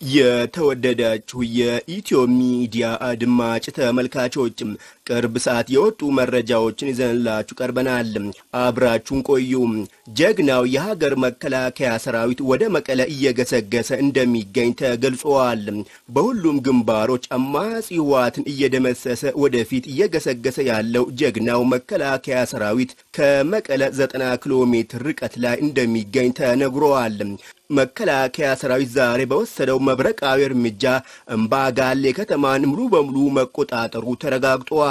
የተወደዳችሁ የኢትዮ ሚዲያ አድማጭ ተመልካቾችም ቅርብ ሰዓት የወጡ መረጃዎችን ይዘንላችሁ ቀርበናል። አብራችሁን ቆዩ። ጀግናው የሀገር መከላከያ ሰራዊት ወደ መቀለ እየገሰገሰ እንደሚገኝ ተገልጿል። በሁሉም ግንባሮች አማጺ ህወሓትን እየደመሰሰ ወደፊት እየገሰገሰ ያለው ጀግናው መከላከያ ሰራዊት ከመቀለ ዘጠና ኪሎ ሜትር ርቀት ላይ እንደሚገኝ ተነግሯል። መከላከያ ሰራዊት ዛሬ በወሰደው መብረቃዊ እርምጃ እምባጋሌ ከተማን ሙሉ በሙሉ መቆጣጠሩ ተረጋግጧል።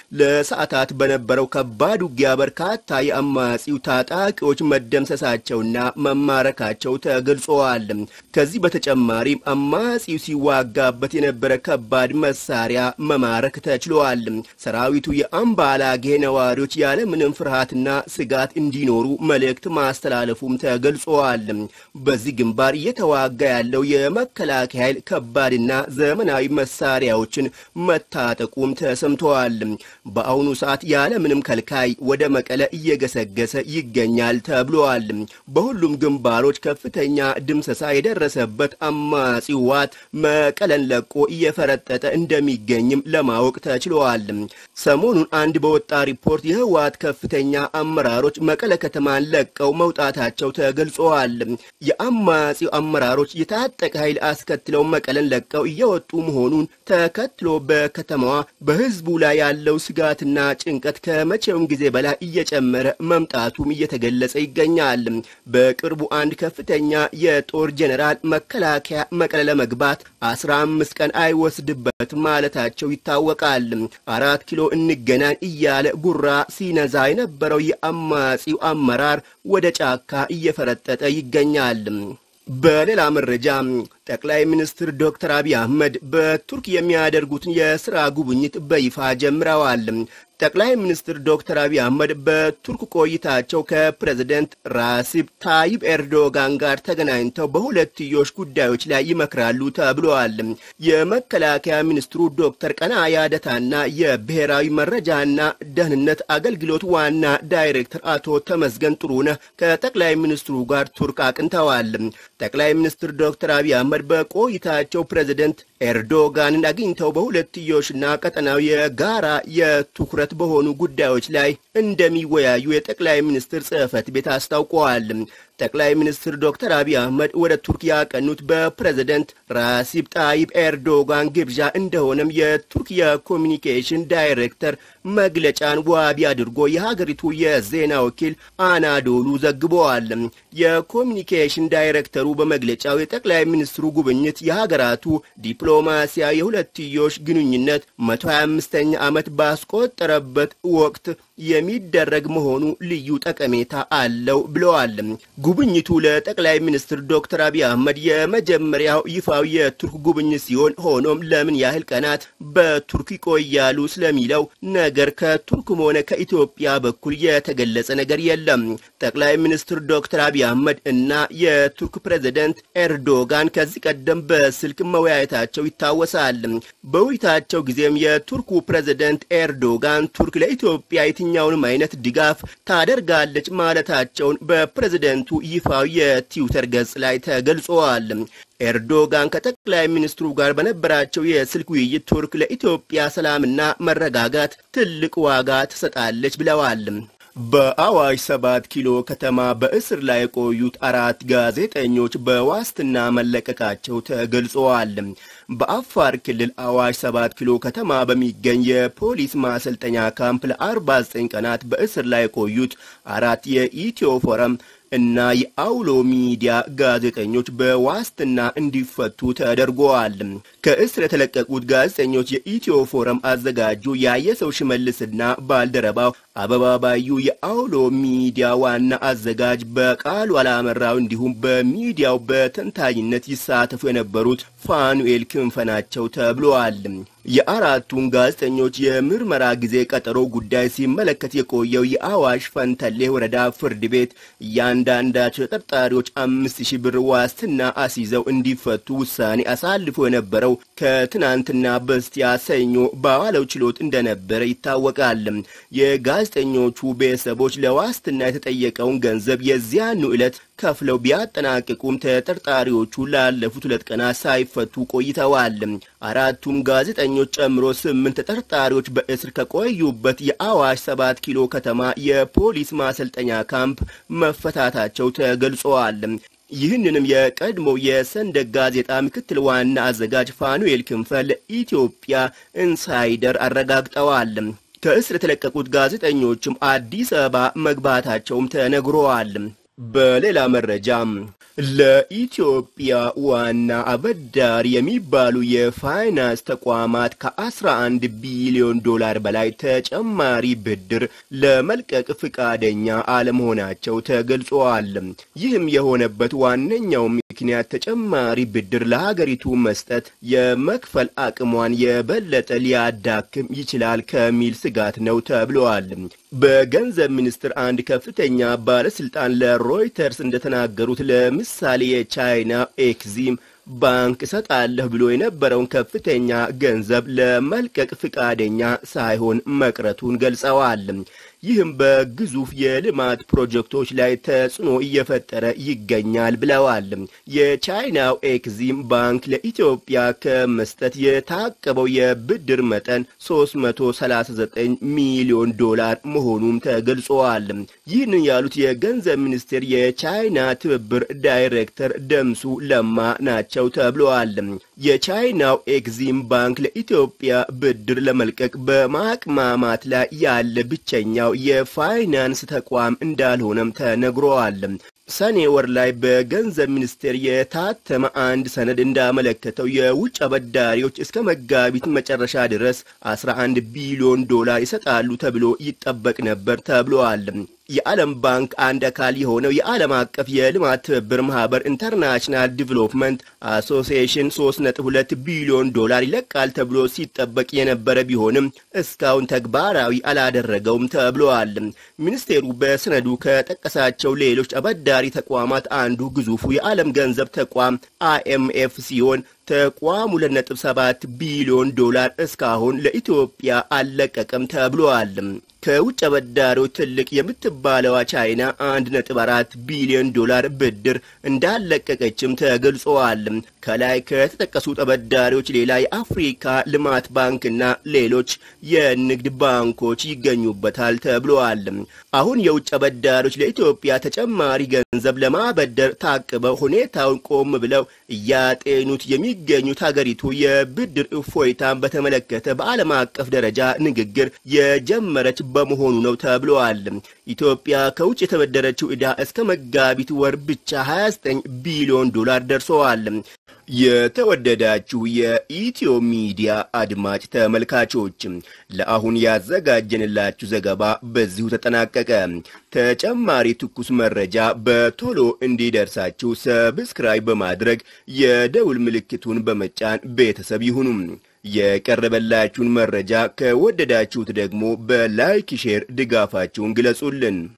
ለሰዓታት በነበረው ከባድ ውጊያ በርካታ የአማጺው ታጣቂዎች መደምሰሳቸውና መማረካቸው ተገልጸዋል። ከዚህ በተጨማሪም አማጺው ሲዋጋበት የነበረ ከባድ መሳሪያ መማረክ ተችሏል። ሰራዊቱ የአምባላጌ ነዋሪዎች ያለምንም ፍርሃትና ስጋት እንዲኖሩ መልእክት ማስተላለፉም ተገልጿል። በዚህ ግንባር እየተዋጋ ያለው የመከላከያ ኃይል ከባድና ዘመናዊ መሳሪያዎችን መታጠቁም ተሰምተዋል። በአሁኑ ሰዓት ያለምንም ከልካይ ወደ መቀለ እየገሰገሰ ይገኛል ተብሏል። በሁሉም ግንባሮች ከፍተኛ ድምሰሳ የደረሰበት አማጺ ህወሓት መቀለን ለቆ እየፈረጠጠ እንደሚገኝም ለማወቅ ተችሏል። ሰሞኑን አንድ በወጣ ሪፖርት የህወሓት ከፍተኛ አመራሮች መቀለ ከተማን ለቀው መውጣታቸው ተገልጸዋል። የአማጺው አመራሮች የታጠቀ ኃይል አስከትለው መቀለን ለቀው እየወጡ መሆኑን ተከትሎ በከተማዋ በህዝቡ ላይ ያለው ስጋትና ጭንቀት ከመቼውም ጊዜ በላይ እየጨመረ መምጣቱም እየተገለጸ ይገኛል። በቅርቡ አንድ ከፍተኛ የጦር ጄኔራል መከላከያ መቀለ ለመግባት አስራ አምስት ቀን አይወስድበትም ማለታቸው ይታወቃል። አራት ኪሎ እንገናኝ እያለ ጉራ ሲነዛ የነበረው የአማጺው አመራር ወደ ጫካ እየፈረጠጠ ይገኛል። በሌላ መረጃ ጠቅላይ ሚኒስትር ዶክተር አብይ አህመድ በቱርክ የሚያደርጉትን የስራ ጉብኝት በይፋ ጀምረዋል። ጠቅላይ ሚኒስትር ዶክተር አብይ አህመድ በቱርክ ቆይታቸው ከፕሬዝደንት ራሲብ ታይብ ኤርዶጋን ጋር ተገናኝተው በሁለትዮሽ ጉዳዮች ላይ ይመክራሉ ተብለዋል። የመከላከያ ሚኒስትሩ ዶክተር ቀናኢ አደታና የብሔራዊ መረጃና ደህንነት አገልግሎት ዋና ዳይሬክተር አቶ ተመስገን ጥሩነህ ከጠቅላይ ሚኒስትሩ ጋር ቱርክ አቅንተዋል። ጠቅላይ ሚኒስትር ዶክተር አብይ አህመድ በቆይታቸው ፕሬዝደንት ኤርዶጋንን አግኝተው በሁለትዮሽና ቀጠናዊ የጋራ የትኩረት በሆኑ ጉዳዮች ላይ እንደሚወያዩ የጠቅላይ ሚኒስትር ጽሕፈት ቤት አስታውቀዋል። ጠቅላይ ሚኒስትር ዶክተር አብይ አህመድ ወደ ቱርክ ያቀኑት በፕሬዝደንት ራሲብ ጣይብ ኤርዶጋን ግብዣ እንደሆነም የቱርክ የኮሚኒኬሽን ዳይሬክተር መግለጫን ዋቢ አድርጎ የሀገሪቱ የዜና ወኪል አናዶሉ ዘግበዋል። የኮሚኒኬሽን ዳይሬክተሩ በመግለጫው የጠቅላይ ሚኒስትሩ ጉብኝት የሀገራቱ ዲፕሎማሲያዊ የሁለትዮሽ ግንኙነት 125ኛ ዓመት ባስቆጠረበት ወቅት የሚደረግ መሆኑ ልዩ ጠቀሜታ አለው ብለዋል። ጉብኝቱ ለጠቅላይ ሚኒስትር ዶክተር አብይ አህመድ የመጀመሪያው ይፋዊ የቱርክ ጉብኝት ሲሆን ሆኖም ለምን ያህል ቀናት በቱርክ ይቆያሉ ስለሚለው ነገር ከቱርክም ሆነ ከኢትዮጵያ በኩል የተገለጸ ነገር የለም። ጠቅላይ ሚኒስትር ዶክተር አብይ አህመድ እና የቱርክ ፕሬዝደንት ኤርዶጋን ከዚህ ቀደም በስልክ መወያየታቸው ይታወሳል። በውይይታቸው ጊዜም የቱርኩ ፕሬዝደንት ኤርዶጋን ቱርክ ለኢትዮጵያ የትኛውንም አይነት ድጋፍ ታደርጋለች ማለታቸውን በፕሬዝደንቱ ይፋዊ የትዊተር ገጽ ላይ ተገልጸዋል። ኤርዶጋን ከጠቅላይ ሚኒስትሩ ጋር በነበራቸው የስልክ ውይይት ቱርክ ለኢትዮጵያ ሰላምና መረጋጋት ትልቅ ዋጋ ትሰጣለች ብለዋል። በአዋሽ ሰባት ኪሎ ከተማ በእስር ላይ የቆዩት አራት ጋዜጠኞች በዋስትና መለቀቃቸው ተገልጸዋል። በአፋር ክልል አዋሽ ሰባት ኪሎ ከተማ በሚገኝ የፖሊስ ማሰልጠኛ ካምፕ ለ49 ቀናት በእስር ላይ የቆዩት አራት የኢትዮ ፎረም እና የአውሎ ሚዲያ ጋዜጠኞች በዋስትና እንዲፈቱ ተደርገዋል። ከእስር የተለቀቁት ጋዜጠኞች የኢትዮ ፎረም አዘጋጁ ያየሰው ሽመልስና ባልደረባው አበባ ባዩ፣ የአውሎ ሚዲያ ዋና አዘጋጅ በቃሉ አላመራው እንዲሁም በሚዲያው በተንታኝነት ይሳተፉ የነበሩት ፋኑኤል ክንፈ ናቸው ተብለዋል። የአራቱን ጋዜጠኞች የምርመራ ጊዜ ቀጠሮ ጉዳይ ሲመለከት የቆየው የአዋሽ ፈንተሌ ወረዳ ፍርድ ቤት እያንዳንዳቸው ተጠርጣሪዎች አምስት ሺህ ብር ዋስትና አስይዘው እንዲፈቱ ውሳኔ አሳልፎ የነበረው ከትናንትና በስቲያ ሰኞ በዋለው ችሎት እንደነበረ ይታወቃል። የጋዜጠኞቹ ቤተሰቦች ለዋስትና የተጠየቀውን ገንዘብ የዚያኑ ዕለት ከፍለው ቢያጠናቅቁም ተጠርጣሪዎቹ ላለፉት ሁለት ቀናት ሳይፈቱ ቆይተዋል። አራቱም ጋዜጠኞች ጨምሮ ስምንት ተጠርጣሪዎች በእስር ከቆዩበት የአዋሽ ሰባት ኪሎ ከተማ የፖሊስ ማሰልጠኛ ካምፕ መፈታታቸው ተገልጸዋል። ይህንንም የቀድሞው የሰንደቅ ጋዜጣ ምክትል ዋና አዘጋጅ ፋኑኤል ክንፈ ለኢትዮጵያ ኢንሳይደር አረጋግጠዋል። ከእስር የተለቀቁት ጋዜጠኞችም አዲስ አበባ መግባታቸውም ተነግረዋል። በሌላ መረጃም ለኢትዮጵያ ዋና አበዳሪ የሚባሉ የፋይናንስ ተቋማት ከ11 ቢሊዮን ዶላር በላይ ተጨማሪ ብድር ለመልቀቅ ፍቃደኛ አለመሆናቸው ተገልጿል። ይህም የሆነበት ዋነኛው ምክንያት ተጨማሪ ብድር ለሀገሪቱ መስጠት የመክፈል አቅሟን የበለጠ ሊያዳክም ይችላል ከሚል ስጋት ነው ተብለዋል። በገንዘብ ሚኒስቴር አንድ ከፍተኛ ባለስልጣን ለሮይተርስ እንደተናገሩት ለምሳሌ የቻይና ኤክዚም ባንክ እሰጣለሁ ብሎ የነበረውን ከፍተኛ ገንዘብ ለመልቀቅ ፍቃደኛ ሳይሆን መቅረቱን ገልጸዋል። ይህም በግዙፍ የልማት ፕሮጀክቶች ላይ ተጽዕኖ እየፈጠረ ይገኛል ብለዋል። የቻይናው ኤክዚም ባንክ ለኢትዮጵያ ከመስጠት የታቀበው የብድር መጠን 339 ሚሊዮን ዶላር መሆኑም ተገልጸዋል። ይህንን ያሉት የገንዘብ ሚኒስቴር የቻይና ትብብር ዳይሬክተር ደምሱ ለማ ናቸው ተብለዋል። የቻይናው ኤክዚም ባንክ ለኢትዮጵያ ብድር ለመልቀቅ በማቅማማት ላይ ያለ ብቸኛው የፋይናንስ ተቋም እንዳልሆነም ተነግሯል። ሰኔ ወር ላይ በገንዘብ ሚኒስቴር የታተመ አንድ ሰነድ እንዳመለከተው የውጭ አበዳሪዎች እስከ መጋቢት መጨረሻ ድረስ 11 ቢሊዮን ዶላር ይሰጣሉ ተብሎ ይጠበቅ ነበር ተብሏል። የዓለም ባንክ አንድ አካል የሆነው የዓለም አቀፍ የልማት ትብብር ማህበር ኢንተርናሽናል ዲቨሎፕመንት አሶሲዬሽን 3.2 ቢሊዮን ዶላር ይለቃል ተብሎ ሲጠበቅ የነበረ ቢሆንም እስካሁን ተግባራዊ አላደረገውም ተብሏል። ሚኒስቴሩ በሰነዱ ከጠቀሳቸው ሌሎች አበዳሪ ተቋማት አንዱ ግዙፉ የዓለም ገንዘብ ተቋም አይኤምኤፍ ሲሆን ተቋሙ 2.7 ቢሊዮን ዶላር እስካሁን ለኢትዮጵያ አልለቀቀም ተብሏል። ከውጭ አበዳሪዎች ትልቅ የምትባለዋ ቻይና 1.4 ቢሊዮን ዶላር ብድር እንዳለቀቀችም ተገልጸዋል። ከላይ ከተጠቀሱት አበዳሪዎች ሌላ የአፍሪካ ልማት ባንክና ሌሎች የንግድ ባንኮች ይገኙበታል ተብለዋል። አሁን የውጭ አበዳሪዎች ለኢትዮጵያ ተጨማሪ ገንዘብ ለማበደር ታቅበው ሁኔታውን ቆም ብለው እያጤኑት የሚገኙት ሀገሪቱ የብድር እፎይታን በተመለከተ በዓለም አቀፍ ደረጃ ንግግር የጀመረች በመሆኑ ነው ተብለዋል። ኢትዮጵያ ከውጭ የተበደረችው ዕዳ እስከ መጋቢት ወር ብቻ 29 ቢሊዮን ዶላር ደርሰዋል። የተወደዳችሁ የኢትዮ ሚዲያ አድማጭ ተመልካቾች ለአሁን ያዘጋጀንላችሁ ዘገባ በዚሁ ተጠናቀቀ። ተጨማሪ ትኩስ መረጃ በቶሎ እንዲደርሳችሁ ሰብስክራይብ በማድረግ የደውል ምልክቱን በመጫን ቤተሰብ ይሁኑ። የቀረበላችሁን መረጃ ከወደዳችሁት ደግሞ በላይክ ሼር ድጋፋችሁን ግለጹልን።